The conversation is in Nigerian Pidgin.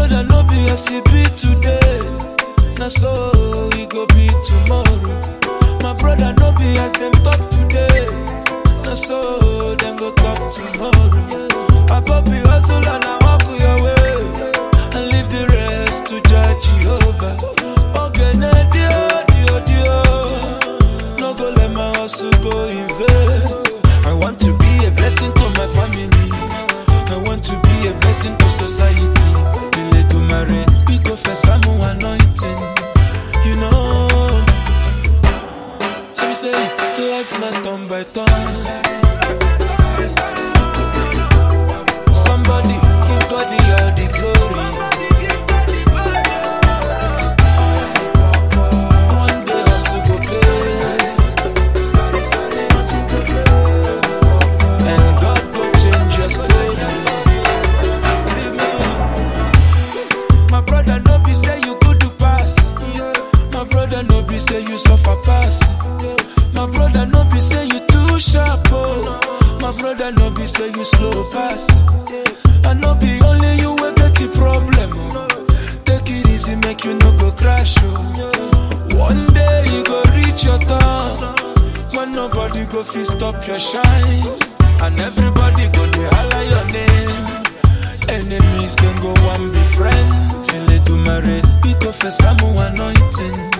brother no be as he be today. Na so he go be tomorrow. My brother no be as them talk today. Na so them go talk tomorrow. Abobi hustle and I walk your way. And leave the rest to judge Jehovah. Ogene dio dio dio. No go let my hustle go in vain. I want to be a blessing to my family. I want to be a blessing to society. Bile do mare, we go for some anointing. You know. So we say, life not turn by turn. Somebody give God the all the glory. One day hustle go pay. And God go change your story. Believe me. My brother no be say you good to pass. My brother no be say you suffer pass. My brother no be say you too sharp. Oh. My brother no be say you slow pass. I no be only you will get the problem. oh. Take it easy, make you no go crash. Oh. One day you go reach your turn. When nobody go fit stop your shine. And everybody go dey holler your name. Enemies can go one be friends. Till they do marry, we go for some anointing.